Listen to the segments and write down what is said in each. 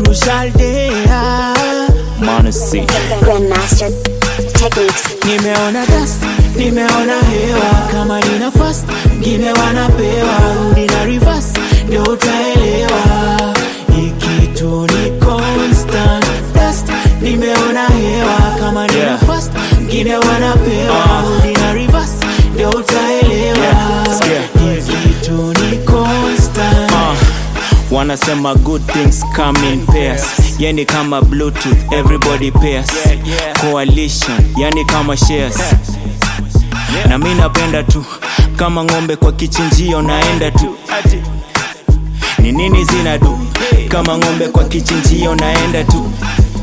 you shall dare. Manasi. Grandmaster techniques. Nimeona dust, nimeona hewa kama nina fast, ngine wanapewa rudi na reverse, ndio utaelewa hii kitu ni constant dust. Nimeona hewa kama nina Yeah. fast, ngine wanapewa Ah. rudi na reverse, ndio utaelewa Yeah, sikia. hii kitu ni constant. Uh, wanasema good things come in pairs yani kama bluetooth everybody pairs coalition yani kama shares na mi napenda tu kama ng'ombe kwa kichinjio naenda tu ni nini zinadu kama ng'ombe kwa kichinjio naenda tu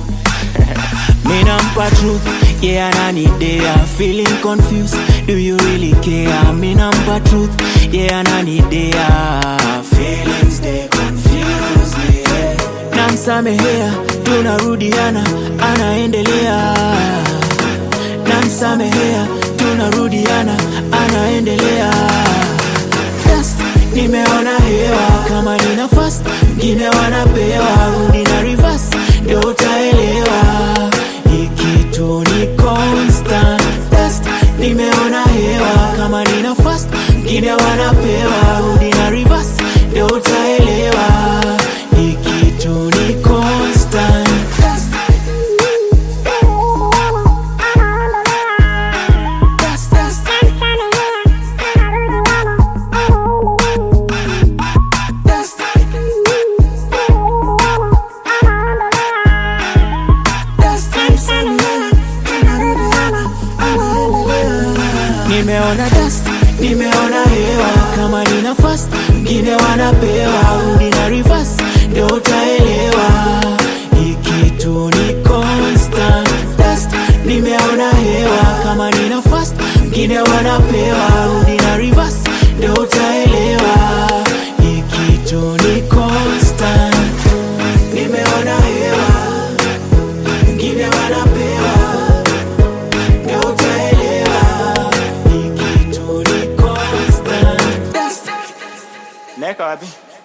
Minampa truth, yeah, ananidea Feeling confused, do you really care? Minampa truth, yeah, ananidea Feelings they confuse me Namsamehea, tunarudiana, anaendelea Namsamehea, tunarudiana, anaendelea Dust, nimeona hewa kama nina fast ngine wanapewa rudi na reverse ndio utaelewa hii kitu ni constant Dust, nimeona hewa kama nina fast ngine wanapewa rudi na reverse ndio utaelewa hii kitu ni constant Dust. Dust, dust, dust. Nimeona dust, nimeona hewa kama nina fast, ngine wanapewa rudi na reverse, ndio utaelewa hii kitu ni constant dust. Nimeona hewa kama nina fast, ngine wanapewa rudi na reverse, ndio utaelewa hii kitu ni constant. Nimeona hewa ngine wanapewa ndio utaelewa hii kitu ni constant. Dust. Neka wapi?